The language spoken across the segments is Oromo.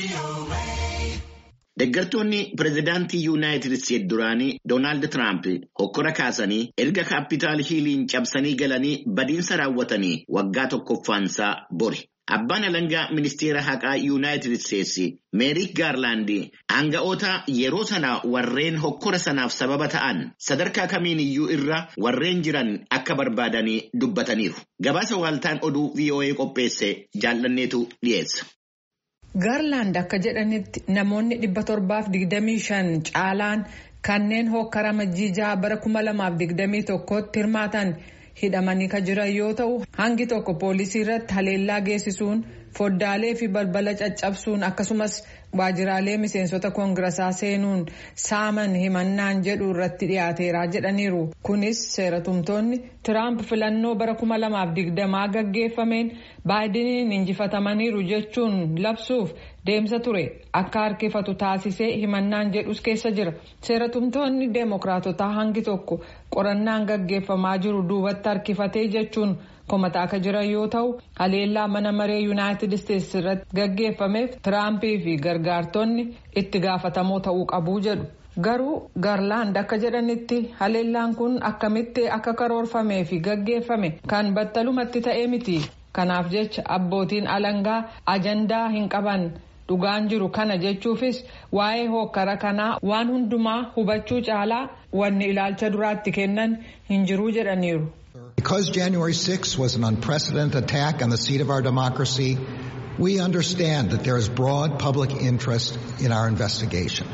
Deeggartoonni pireezidaantii Yuunaayitid Isteetsi duraanii Doonaald Tiraamp hokkora kaasanii erga kaapitaal hiiliin cabsanii galanii badiinsa raawwatanii waggaa tokkoffaansaa bori. Abbaan alangaa ministeera haqaa Yuunaayitid Isteetsi Meerik Gaarlaandi aanga'oota yeroo sana warreen hokkora sanaaf sababa ta'an sadarkaa kamiin iyyuu irra warreen jiran akka barbaadanii dubbataniiru. Gabaasa waaltaan oduu VOA qopheesse jaallanneetu dhiyeessa. Gaarlaand akka jedhanitti namoonni dhibba torbaaf digdamii shan caalaan kanneen hokkara majjiijaa bara kuma lamaaf digdamii tokkotti hirmaatan hidhamanii kan jiran yoo ta'u hangi tokko poolisii irratti haleellaa geessisuun foddaalee fi balbala caccabsuun akkasumas waajjiraalee miseensota koongirasaa seenuun saaman himannaan jedhu irratti dhiyaateera jedhaniiru kunis seeratumtoonni tiraamp filannoo bara kuma lamaaf digdamaa gaggeeffameen baayidiniin injifatamaniiru jechuun labsuuf deemsa ture akka harkifatu taasisee himannaan jedhus keessa jira seeratumtoonni deemokraatotaa hangi tokko qorannaan gaggeeffamaa jiru duubatti harkifatee jechuun komataa akka jiran yoo ta'u haleellaa mana maree yuunaayitid isteetsi irratti gaggeeffameef tiraampii fi gargaartonni itti gaafatamoo ta'uu qabu jedhu. garuu gaarlaand akka jedhanitti haleellaan kun akkamitti akka karoorfamee fi gaggeeffame kan battalumatti ta'ee miti kanaaf jecha abbootiin alangaa ajandaa hin qaban dhugaan jiru kana jechuufis waa'ee hokkara kanaa waan hundumaa hubachuu caalaa wanni ilaalcha duraatti kennan hin jiruu jedhaniiru. Because January 6 was an unprecedented attack on the seat of our democracy, we understand that there is broad public interest in our investigation.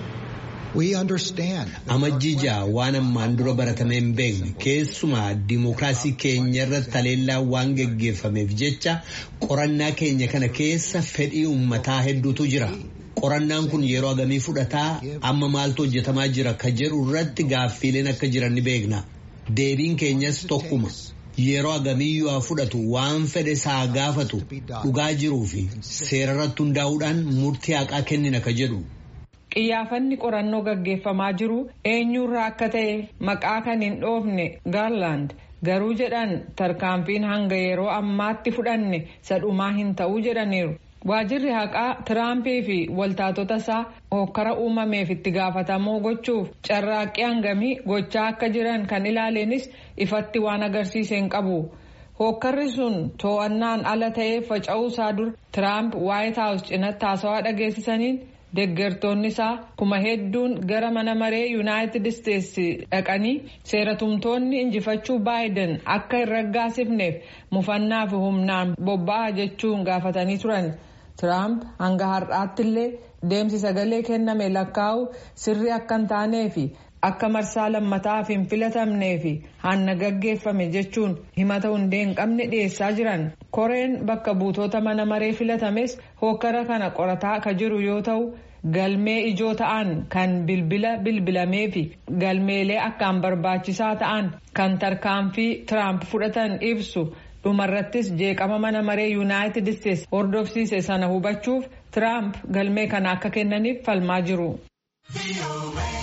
We understand. Amajjijaa waan ammaan dura baratamee hin beekne keessumaa dimookiraasii keenya irratti haleellaa waan geggeeffameef jecha qorannaa keenya kana keessa fedhii uummataa hedduutu jira. Qorannaan kun yeroo agamii fudhataa amma maaltu hojjetamaa jira ka jedhu irratti gaaffiileen akka jiran ni beekna. Deebiin keenyas tokkuma. Yeroo agamiyyuu haa fudhatu waan fedhe isaa gaafatu dhugaa jiruu fi seerarratti hundaa'uudhaan murtii haqaa kennina ka jedhu. Qiyyaafanni qorannoo gaggeeffamaa jiru eenyurraa akka ta'e maqaa kan hin dhoofne gaarlaand garuu jedhan tarkaanfiin hanga yeroo ammaatti fudhanne sadhumaa hin ta'uu jedhaniiru. Waajirri haqaa Tiraampii fi waltaatota isaa hokkara uumameef itti gaafatamoo gochuuf carraaqqii hangamii gochaa akka jiran kan ilaaleenis ifatti waan agarsiise hin qabu. Hokkarri sun to'annaan ala ta'ee faca'uu isaa dura Tiraamp Waayit Haawus cinatti haasawaa dhageessisaniin deeggartoonni isaa kuma hedduun gara mana maree Yuunaayitid Isteetsi dhaqanii seeratumtoonni injifachuu baayiden akka hin raggaasifneef mufannaa fi humnaan bobba'a jechuun gaafatanii turan. Tiraamp hanga har'aatti illee deemsi sagalee kenname lakkaa'u sirrii akka hin taanee fi akka marsaa lammataaf hin filatamnee fi hanna gaggeeffame jechuun himata hundee hin qabne dhiyeessaa jiran. Koreen bakka buutota mana maree filatames hokkara kana qorataa akka jiru yoo ta'u galmee ijoo ta'an kan bilbila bilbilamee fi galmeelee akkaan barbaachisaa ta'an kan tarkaanfii Tiraamp fudhatan ibsu. dhumarrattis jeeqama mana maree yuunaayitid isteetsi hordofsiise sana hubachuuf tiraamp galmee kana akka kennaniif falmaa jiru.